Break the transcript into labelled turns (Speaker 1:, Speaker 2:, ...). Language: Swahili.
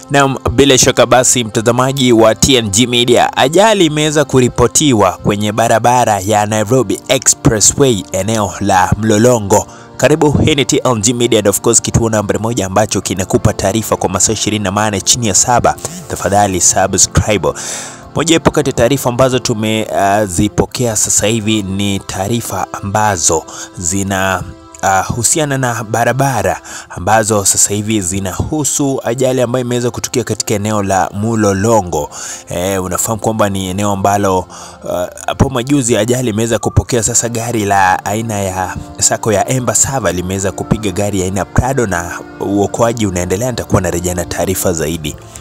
Speaker 1: Na bila shaka basi, mtazamaji wa TNG Media, ajali imeweza kuripotiwa kwenye barabara ya Nairobi Expressway eneo la Mlolongo. Karibu, hii ni TNG Media and of course kituo nambari moja ambacho kinakupa taarifa kwa masaa 24 chini ya saba. Tafadhali subscribe. Moja ipo kati ya taarifa ambazo tumezipokea uh, sasa hivi ni taarifa ambazo zina Uh, husiana na barabara ambazo sasa hivi zinahusu ajali ambayo imeweza kutokea katika eneo la Mulolongo. Eh, unafahamu kwamba ni eneo ambalo hapo uh, majuzi ajali imeweza kupokea sasa gari la aina ya sako ya Embasava limeweza kupiga gari aina ya Prado na uokoaji unaendelea. Nitakuwa narejea na taarifa zaidi.